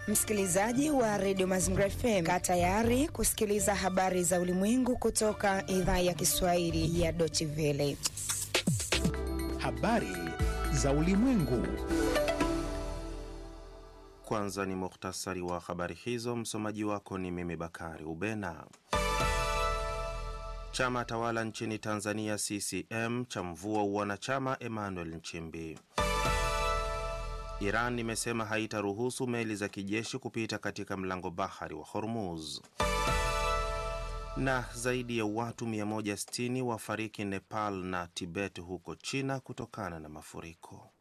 Msikilizaji wa redio Mazingira FM, kaa tayari kusikiliza habari za ulimwengu kutoka idhaa ya Kiswahili ya Deutsche Welle. Habari za ulimwengu. Kwanza ni muhtasari wa habari hizo. Msomaji wako ni mimi Bakari Ubena. Chama tawala nchini Tanzania CCM cha mvua uwanachama Emmanuel Nchimbi. Iran imesema haitaruhusu meli za kijeshi kupita katika mlango bahari wa Hormuz. Na zaidi ya watu 160 wafariki Nepal na Tibet huko China kutokana na mafuriko.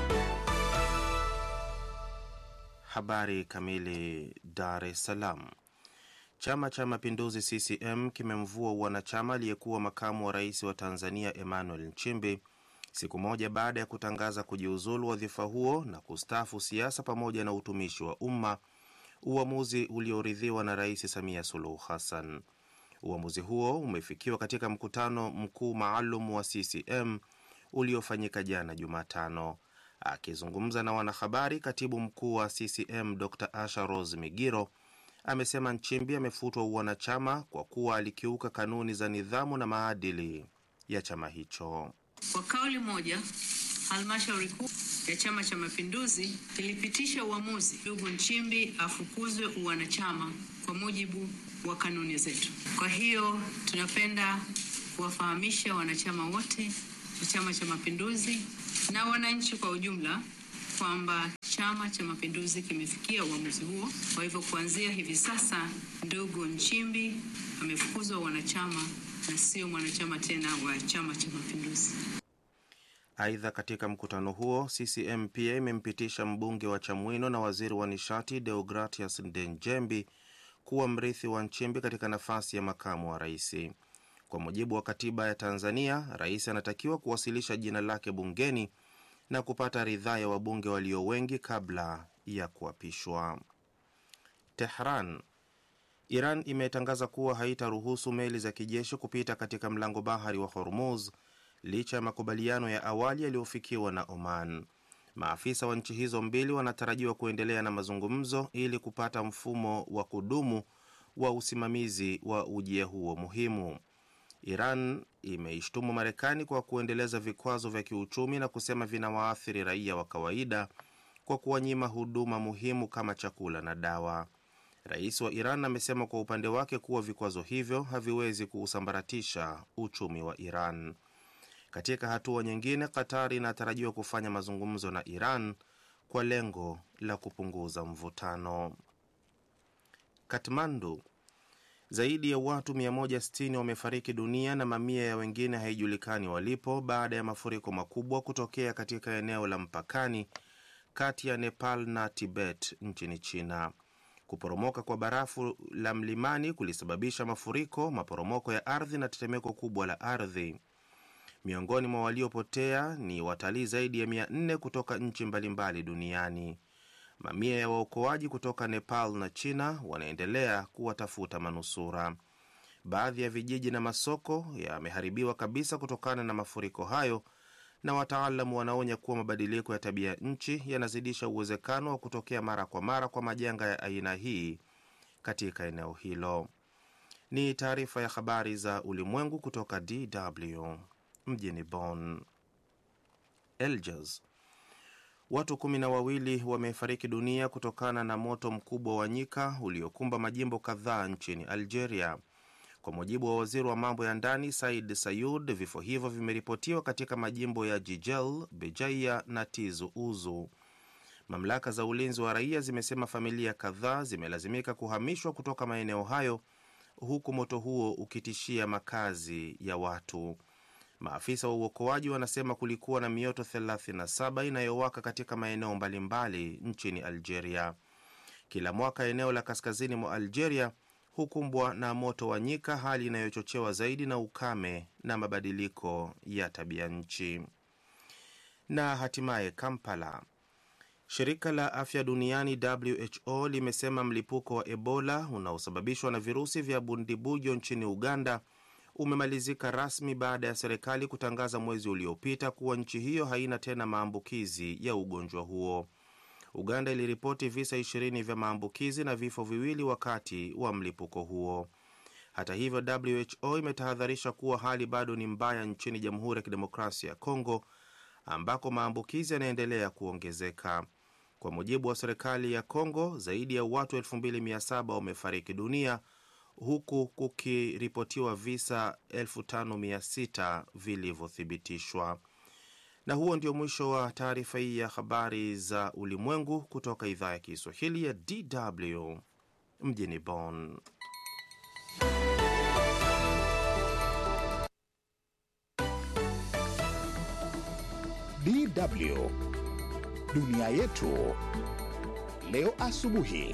Habari kamili. Dar es Salaam. Chama cha Mapinduzi CCM kimemvua wanachama aliyekuwa makamu wa rais wa Tanzania Emmanuel Nchimbi siku moja baada ya kutangaza kujiuzulu wadhifa huo na kustaafu siasa pamoja na utumishi wa umma, uamuzi ulioridhiwa na Rais Samia Suluhu Hassan. Uamuzi huo umefikiwa katika mkutano mkuu maalum wa CCM uliofanyika jana Jumatano. Akizungumza na wanahabari, katibu mkuu wa CCM Dr Asha Rose Migiro amesema Nchimbi amefutwa uwanachama kwa kuwa alikiuka kanuni za nidhamu na maadili ya chama hicho. Kwa kauli moja, halmashauri kuu ya Chama cha Mapinduzi ilipitisha uamuzi ndugu Nchimbi afukuzwe uwanachama kwa mujibu wa kanuni zetu. Kwa hiyo tunapenda kuwafahamisha wanachama wote wa Chama cha Mapinduzi na wananchi kwa ujumla kwamba Chama cha Mapinduzi kimefikia uamuzi huo. Kwa hivyo kuanzia hivi sasa, ndugu Nchimbi amefukuzwa wanachama na sio mwanachama tena wa Chama cha Mapinduzi. Aidha, katika mkutano huo CCM pia imempitisha mbunge wa Chamwino na waziri wa nishati Deogratias Ndenjembi kuwa mrithi wa Nchimbi katika nafasi ya makamu wa rais. Kwa mujibu wa katiba ya Tanzania, rais anatakiwa kuwasilisha jina lake bungeni na kupata ridhaa ya wabunge walio wengi kabla ya kuapishwa. Tehran. Iran imetangaza kuwa haitaruhusu meli za kijeshi kupita katika mlango bahari wa Hormuz licha ya makubaliano ya awali yaliyofikiwa na Oman. Maafisa wa nchi hizo mbili wanatarajiwa kuendelea na mazungumzo ili kupata mfumo wa kudumu wa usimamizi wa ujia huo muhimu. Iran imeishtumu Marekani kwa kuendeleza vikwazo vya kiuchumi na kusema vinawaathiri raia wa kawaida kwa kuwanyima huduma muhimu kama chakula na dawa. Rais wa Iran amesema kwa upande wake kuwa vikwazo hivyo haviwezi kuusambaratisha uchumi wa Iran. Katika hatua nyingine, Qatar inatarajiwa kufanya mazungumzo na Iran kwa lengo la kupunguza mvutano. Katmandu. Zaidi ya watu 160 wamefariki dunia na mamia ya wengine haijulikani walipo baada ya mafuriko makubwa kutokea katika eneo la mpakani kati ya Nepal na Tibet nchini China. Kuporomoka kwa barafu la mlimani kulisababisha mafuriko, maporomoko ya ardhi na tetemeko kubwa la ardhi. Miongoni mwa waliopotea ni watalii zaidi ya 400 kutoka nchi mbalimbali duniani. Mamia ya waokoaji kutoka Nepal na China wanaendelea kuwatafuta manusura. Baadhi ya vijiji na masoko yameharibiwa kabisa kutokana na mafuriko hayo, na wataalamu wanaonya kuwa mabadiliko ya tabia nchi yanazidisha uwezekano wa kutokea mara kwa mara kwa majanga ya aina hii katika eneo hilo. Ni taarifa ya habari za ulimwengu kutoka DW mjini Bonn. Eljas Watu kumi na wawili wamefariki dunia kutokana na moto mkubwa wa nyika uliokumba majimbo kadhaa nchini Algeria. Kwa mujibu wa waziri wa mambo ya ndani Said Sayud, vifo hivyo vimeripotiwa katika majimbo ya Jijel, Bejaia na Tizu Uzu. Mamlaka za ulinzi wa raia zimesema familia kadhaa zimelazimika kuhamishwa kutoka maeneo hayo, huku moto huo ukitishia makazi ya watu. Maafisa wa uokoaji wanasema kulikuwa na mioto 37 inayowaka katika maeneo mbalimbali nchini Algeria. Kila mwaka eneo la kaskazini mwa Algeria hukumbwa na moto wa nyika, hali inayochochewa zaidi na ukame na mabadiliko ya tabia nchi. Na hatimaye Kampala, shirika la afya duniani WHO limesema mlipuko wa Ebola unaosababishwa na virusi vya bundibujo nchini Uganda umemalizika rasmi baada ya serikali kutangaza mwezi uliopita kuwa nchi hiyo haina tena maambukizi ya ugonjwa huo. Uganda iliripoti visa ishirini vya maambukizi na vifo viwili wakati wa mlipuko huo. Hata hivyo, WHO imetahadharisha kuwa hali bado ni mbaya nchini Jamhuri ya Kidemokrasia ya Kongo ambako maambukizi yanaendelea kuongezeka. Kwa mujibu wa serikali ya Kongo, zaidi ya watu 2700 wamefariki dunia huku kukiripotiwa visa 5600 vilivyothibitishwa. Na huo ndio mwisho wa taarifa hii ya habari za ulimwengu kutoka idhaa ya Kiswahili ya DW mjini Bonn. DW dunia yetu leo asubuhi.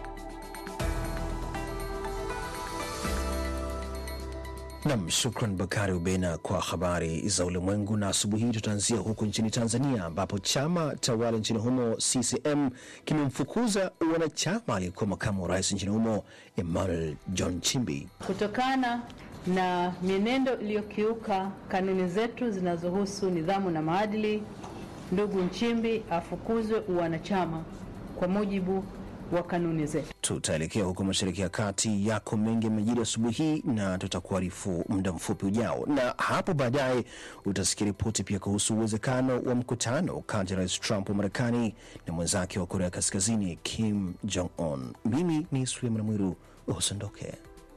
Nam, shukran Bakari Ubena kwa habari za ulimwengu. Na asubuhi hii tutaanzia huko nchini Tanzania, ambapo chama tawala nchini humo CCM kimemfukuza wanachama aliyekuwa makamu wa rais nchini humo Emmanuel John Chimbi kutokana na mienendo iliyokiuka kanuni zetu zinazohusu nidhamu na maadili. Ndugu Nchimbi afukuzwe uwanachama kwa mujibu wa kanuni zetu. Tutaelekea huko mashariki ya kati. Yako mengi yamejiri asubuhi hii na tutakuarifu muda mfupi ujao, na hapo baadaye utasikia ripoti pia kuhusu uwezekano wa mkutano kati ya rais Trump wa Marekani na mwenzake wa Korea Kaskazini Kim Jong Un. Mimi ni Suleiman Mwiru, usiondoke.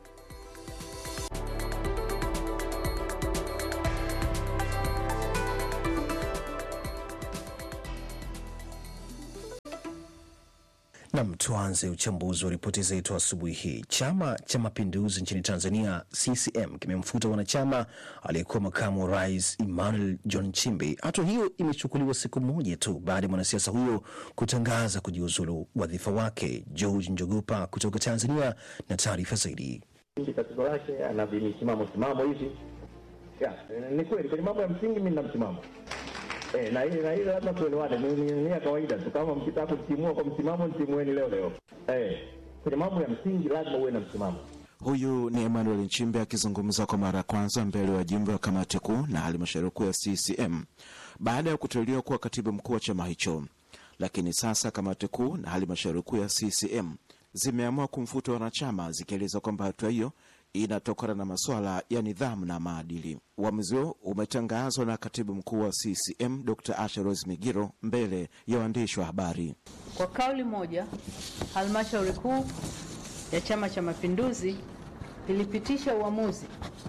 Nam, tuanze uchambuzi wa ripoti zetu asubuhi hii. Chama cha Mapinduzi nchini Tanzania, CCM, kimemfuta wanachama aliyekuwa makamu wa rais Emmanuel John Chimbi. Hatua hiyo imechukuliwa siku moja tu baada ya mwanasiasa huyo kutangaza kujiuzulu wadhifa wake. George Njogopa kutoka Tanzania na taarifa zaidi. Tatizo lake ana misimamo simamo hivi ya, ni kweli kwenye mambo ya msingi mimi nina msimamo Eh, na ile na ile lazima tuelewane, ni ni ni ya kawaida tu. Kama mkitaka kutimua kwa msimamo, mtimueni leo leo. Eh, kwenye mambo ya msingi lazima uwe na msimamo. Huyu ni Emmanuel Nchimbe akizungumza kwa mara ya kwanza mbele ya wajumbe wa kamati kuu na halmashauri kuu ya CCM baada ya kuteuliwa kuwa katibu mkuu wa chama hicho. Lakini sasa kamati kuu na halmashauri kuu ya CCM zimeamua kumfuta wanachama, zikieleza kwamba hatua hiyo inatokana na masuala ya nidhamu na maadili. Uamuzi huo umetangazwa na katibu mkuu wa CCM Dr. Asha Rose Migiro mbele ya waandishi wa habari. Kwa kauli moja, halmashauri kuu ya Chama cha Mapinduzi ilipitisha uamuzi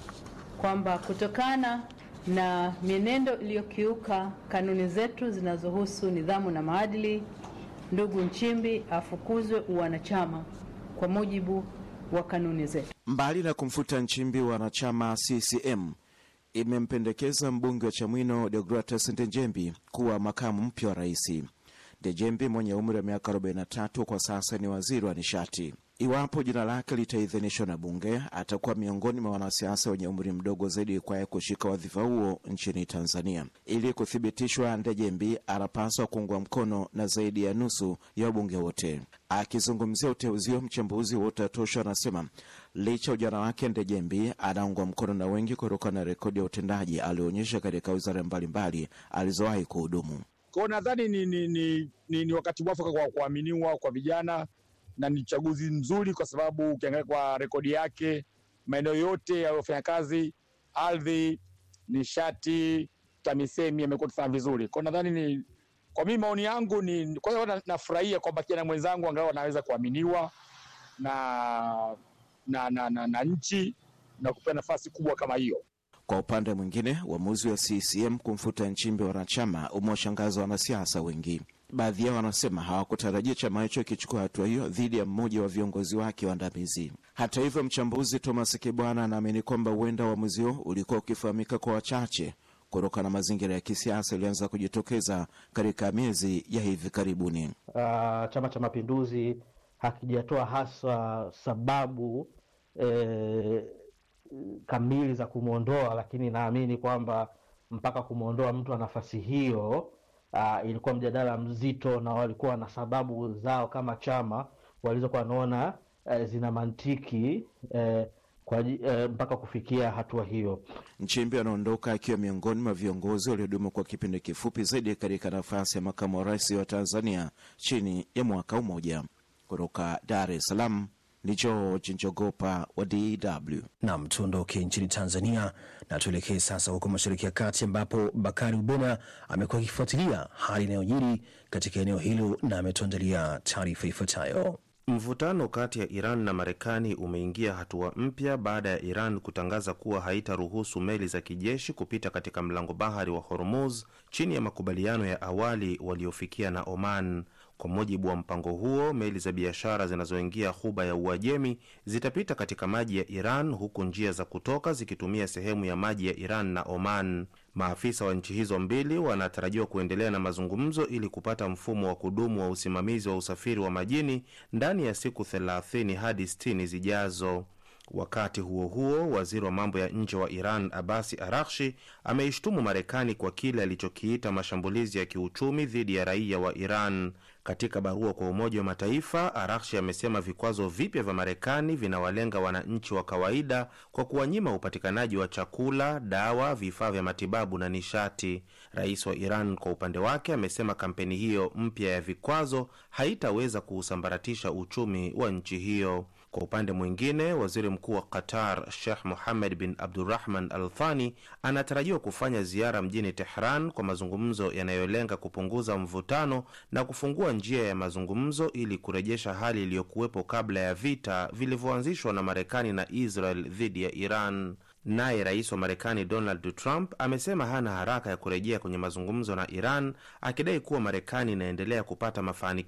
kwamba kutokana na mienendo iliyokiuka kanuni zetu zinazohusu nidhamu na maadili, ndugu Nchimbi afukuzwe uwanachama kwa mujibu wa kanuni zetu. Mbali na kumfuta Nchimbi, wanachama CCM imempendekeza mbunge wa Chamwino Deogratus Ndejembi kuwa makamu mpya wa rais. Ndejembi mwenye umri wa miaka 43 kwa sasa ni waziri wa nishati. Iwapo jina lake litaidhinishwa na bunge, atakuwa miongoni mwa wanasiasa wenye umri mdogo zaidi kwaye kushika wadhifa huo nchini Tanzania. Ili kuthibitishwa, Ndejembi anapaswa kuungwa mkono na zaidi ya nusu ya wabunge wote. Akizungumzia uteuzi huo, mchambuzi wa Utatosha anasema licha ujana wake, Ndejembi anaungwa mkono na wengi kutokana na rekodi ya utendaji alioonyesha katika wizara mbalimbali alizowahi kuhudumu. Kwao nadhani ni, ni, ni, ni, ni wakati mwafaka kwa kuaminiwa kwa vijana na ni uchaguzi mzuri kwa sababu ukiangalia kwa rekodi yake maeneo yote yaliyofanya kazi, ardhi, nishati, TAMISEMI amekuwa akifanya vizuri. Kwa nadhani ni kwa mimi, maoni yangu ni kwa hiyo nafurahia kwamba kijana mwenzangu angalau anaweza kuaminiwa na na, na, na, na nchi na kupewa nafasi kubwa kama hiyo. Kwa upande mwingine, uamuzi wa CCM kumfuta Nchimbi wanachama umewashangaza wanasiasa wengi. Baadhi yao wanasema hawakutarajia chama hicho kichukua hatua hiyo dhidi ya mmoja wa viongozi wake waandamizi. Hata hivyo, mchambuzi Thomas Kibwana anaamini kwamba huenda uamuzi huo ulikuwa ukifahamika kwa wachache kutokana na mazingira ya kisiasa yalianza kujitokeza katika miezi ya hivi karibuni. Uh, Chama cha Mapinduzi hakijatoa hasa sababu eh, kamili za kumwondoa, lakini naamini kwamba mpaka kumwondoa mtu wa nafasi hiyo uh, ilikuwa mjadala mzito, na walikuwa na sababu zao kama chama walizokuwa wanaona uh, zina mantiki uh, kwa, eh, mpaka kufikia hatua hiyo. Nchimbi anaondoka akiwa miongoni mwa viongozi waliodumu kwa kipindi kifupi zaidi katika nafasi ya makamu wa rais wa Tanzania chini ya mwaka mmoja. Kutoka Dar es Salaam ni George Njogopa wa DW. Nam, tuondoke nchini Tanzania na tuelekee sasa huko Mashariki ya Kati, ambapo Bakari Ubena amekuwa akifuatilia hali inayojiri katika eneo hilo na ametuandalia taarifa ifuatayo. Mvutano kati ya Iran na Marekani umeingia hatua mpya baada ya Iran kutangaza kuwa haitaruhusu meli za kijeshi kupita katika mlango bahari wa Hormuz chini ya makubaliano ya awali waliofikia na Oman. Kwa mujibu wa mpango huo, meli za biashara zinazoingia ghuba ya Uajemi zitapita katika maji ya Iran huku njia za kutoka zikitumia sehemu ya maji ya Iran na Oman. Maafisa wa nchi hizo mbili wanatarajiwa kuendelea na mazungumzo ili kupata mfumo wa kudumu wa usimamizi wa usafiri wa majini ndani ya siku 30 hadi 60 zijazo. Wakati huo huo, waziri wa mambo ya nje wa Iran Abasi Arakshi ameishtumu Marekani kwa kile alichokiita mashambulizi ya kiuchumi dhidi ya raia wa Iran. Katika barua kwa Umoja wa Mataifa, Arakshi amesema vikwazo vipya vya Marekani vinawalenga wananchi wa kawaida kwa kuwanyima upatikanaji wa chakula, dawa, vifaa vya matibabu na nishati. Rais wa Iran kwa upande wake amesema kampeni hiyo mpya ya vikwazo haitaweza kuusambaratisha uchumi wa nchi hiyo. Kwa upande mwingine, waziri mkuu wa Qatar Sheikh Mohammed bin Abdurrahman Al Thani anatarajiwa kufanya ziara mjini Tehran kwa mazungumzo yanayolenga kupunguza mvutano na kufungua njia ya mazungumzo ili kurejesha hali iliyokuwepo kabla ya vita vilivyoanzishwa na Marekani na Israel dhidi ya Iran. Naye rais wa Marekani Donald Trump amesema hana haraka ya kurejea kwenye mazungumzo na Iran, akidai kuwa Marekani inaendelea kupata mafanikio